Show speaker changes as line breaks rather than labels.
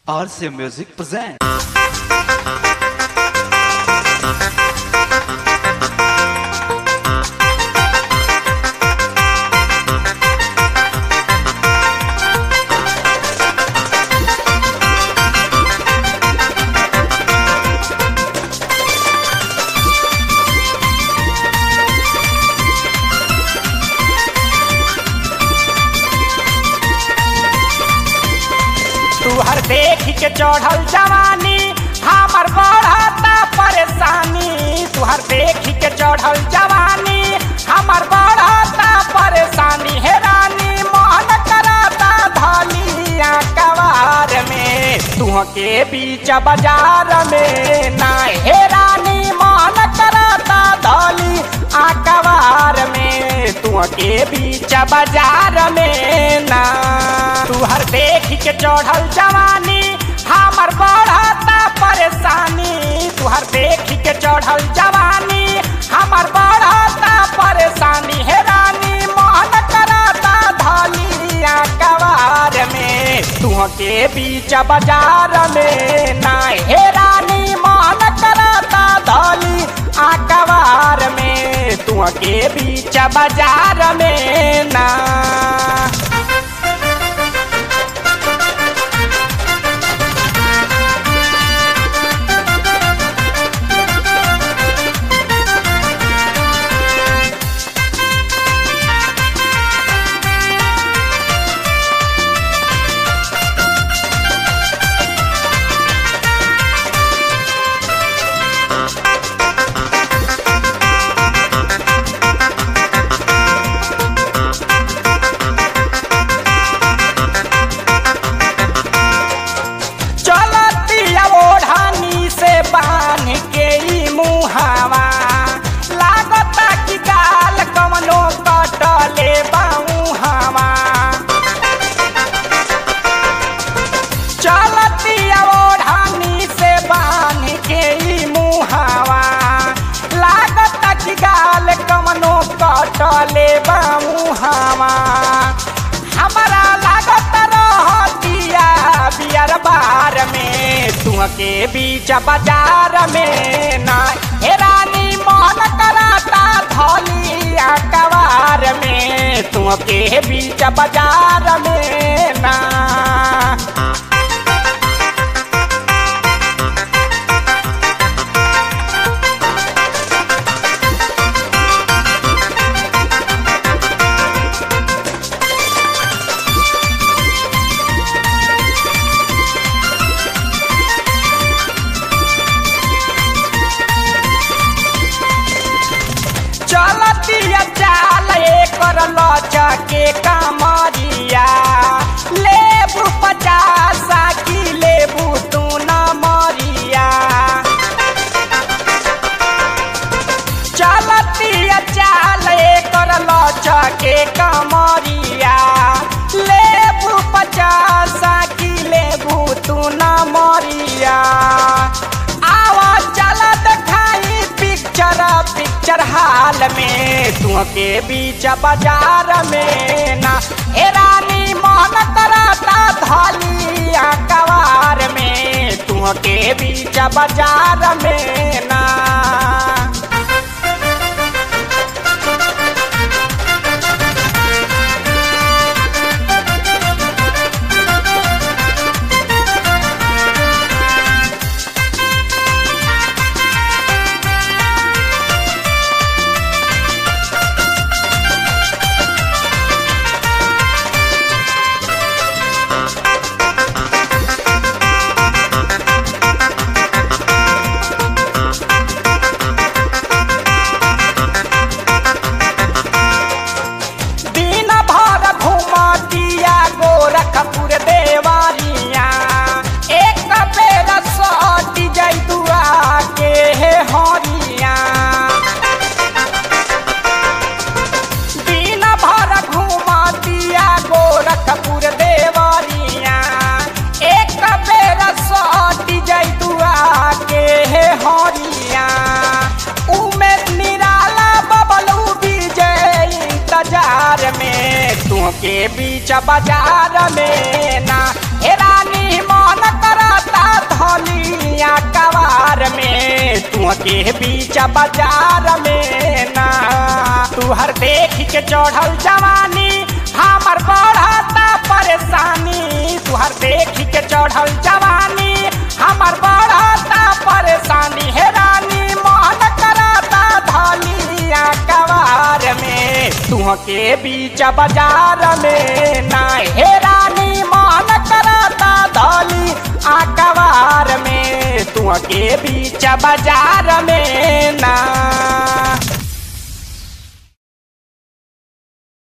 RC Music presents.
तुहर देख के चढ़ल जवानी हमर बढ़ता परेशानी तुहर देख के चढ़ल जवानी हमर बढ़ता परेशानी हे रानी मोहन करता धलिया कवार में तुह के बीच बाजार में ना हे रानी मोहन करता धली आकवार में तुह के बीच बाजार में ना तुहर देख के चढ़ल जवानी हमर बढ़ता परेशानी तुहर देख के चढ़ल जवानी हमर बढ़ता परेशानी हे रानी मोहन करता धलिया कवार में तुह के बीच बाजार में ना हे रानी मोहन करता धली आकवार में तुह के बीच बाजार में ना चलतिया ओढ़ानी से बांध के ई मुहावा लागता कि गाल कमनो कटले बाऊहावा चलतिया ओढ़ानी से बांध के ई मुहावा लागता कि गाल कमनो कटले बाऊहावा हमारा लागत रहतिया बियर बार में तुह के बीच बाजार में ना हे रानी मोहन कराता धलिया कवार में तुह के बीच बाजार में ना चलतिया चाल एकर लचके कमरिया लेबू पचास की लेबू तू न मरिया चलतिया चाल एकर लचके कमरिया लेबू पचास की लेबू तू न मरिया आवा चल देखाई पिक्चर पिक्चर हाल में तुह के बीच बाजार में ना हे रानी मोहन करता धलिया कवार में तुह के बीच बाजार में ना दिन भर घुमतिया गोरखपुर देवारिया एक बेर सटी जैतुआ के हे हरिया दिन भर घुमतिया गोरखपुर देवारिया एक बेर सटी जैतुआ के हे हरिया उमे निराला बबलू विजय इंतजार में तुह के बीच बाजार में ना हे रानी मन कर के बीच बाजार में ना तुहर देख के चढ़ल जवानी हमर बढ़ता परेशानी तुहर देख के चढ़ल जवानी हमर बढ़ता परेशानी हे रानी मोहन कराता धनिया कवार में तुह के बीच बाजार में ना हे रानी मोहन कराता धनी आकवार में तुह के बीच बाजार में ना